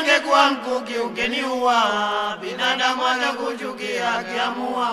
angekuwa mkuki ungeniua, binadamu anakuchukia akiamua.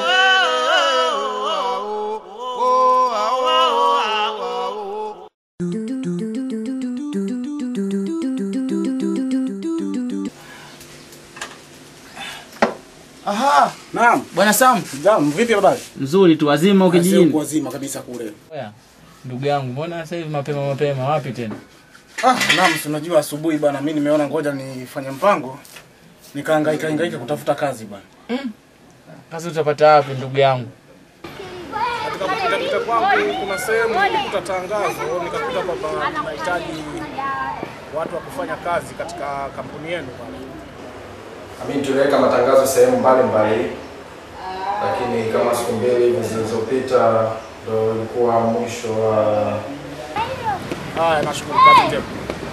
Aha, naam. Bwana Sam, Naam, vipi habari? mzuri tu, wazima Sio ukijijini. wazima kabisa kule. Oya, ndugu yangu, mbona sasa hivi mapema mapema, wapi tena? Ah, naam, si unajua asubuhi bwana, mimi nimeona ngoja nifanye mpango. Nikahangaika hangaika kutafuta kazi bwana. Kazi utapata wapi ndugu yangu? Katika kupita pita kwangu kuna sehemu nilikuta tangazo, nikakuta kwamba nahitaji watu wa kufanya kazi katika kampuni yenu bwana. Mimi tuliweka matangazo sehemu mbalimbali, lakini kama siku mbili hivi zilizopita ndo ilikuwa mwisho wa Haya, nashukuru kazi njema.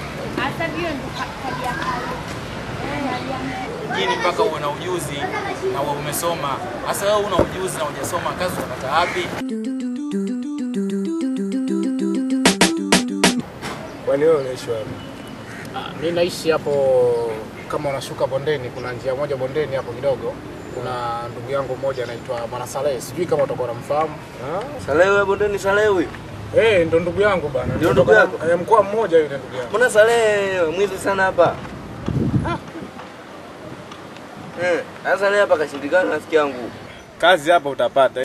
Mjini mpaka uwe na ujuzi na uwe umesoma. Sasa wewe una ujuzi na hujasoma, kazi utapata wapi? Kwani wewe unaishi wapi? Ah, mimi naishi hapo kama unashuka bondeni, kuna njia moja bondeni hapo kidogo. Kuna ndugu yangu mmoja anaitwa Bwana Saleh, sijui kama utakuwa unamfahamu. Salewe bondeni Salewe. Eh, ndo ndugu yangu bana. Ndio ndugu yako? Eh, mkoa mmoja yule ndugu yangu. Mbona Salehe mwizi sana hapa? Eh, sasa Salehe hapa kashindikana rafiki yangu. kazi hapa utapata.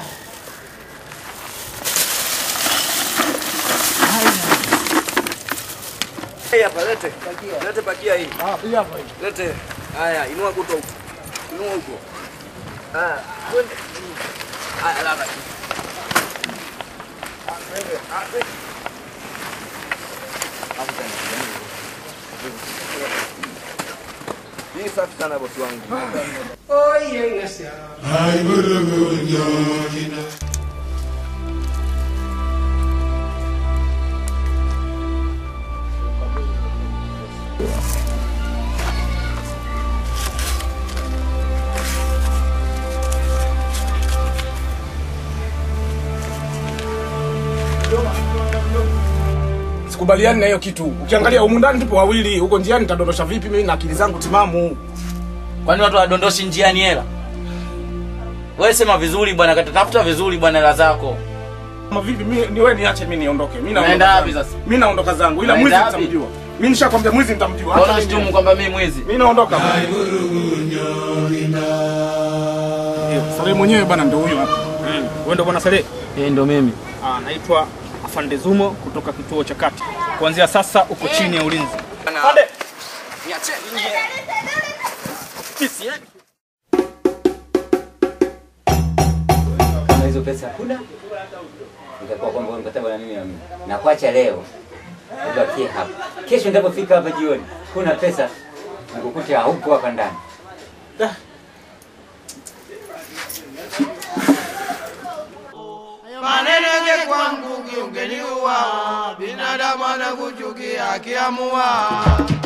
Hii hapa lete. Lete pakia hii. Ah, hii hapa hii. Lete. Haya, inua kuto huko. Inua huko. Haya, twende. Haya, lala. Ah, twende. Ah, twende. Hapo tena. Hii safi sana bosi wangu. Sikubaliani na hiyo kitu. Ukiangalia humu ndani tupo wawili, huko njiani nitadondosha vipi mimi na akili zangu timamu? Kwani watu wadondoshi njiani hela? Wewe sema vizuri bwana, katatafuta vizuri bwana hela zako. Kama vipi mimi ni wewe niache mimi niondoke. Mimi Unaenda naondoka. wapi zangu. sasa? Mimi naondoka zangu ila Unaenda mwizi wapi? nitamjua. Mimi nishakwambia mwizi nitamjua. Mbona Acha mimi shtumu kwamba mimi mwizi? Mimi naondoka. Sare mwenyewe bana ndio huyo hapa. Wewe ndio bwana Saleh? Eh, ndo mimi. Ah, naitwa Afande Zumo kutoka kituo cha kati. Kuanzia sasa uko chini ya ulinzi. Afande. Niache. kama hizo pesa hakuna, itakuwa kwamba wewe mkataba na mimi na mimi nakuacha leo, ubakie hapa. Kesho ndapofika hapa jioni, kuna pesa nikukute haupo hapa ndani. Maneno yangekuwa mkuki ungeniua, binadamu anakuchukia akiamua.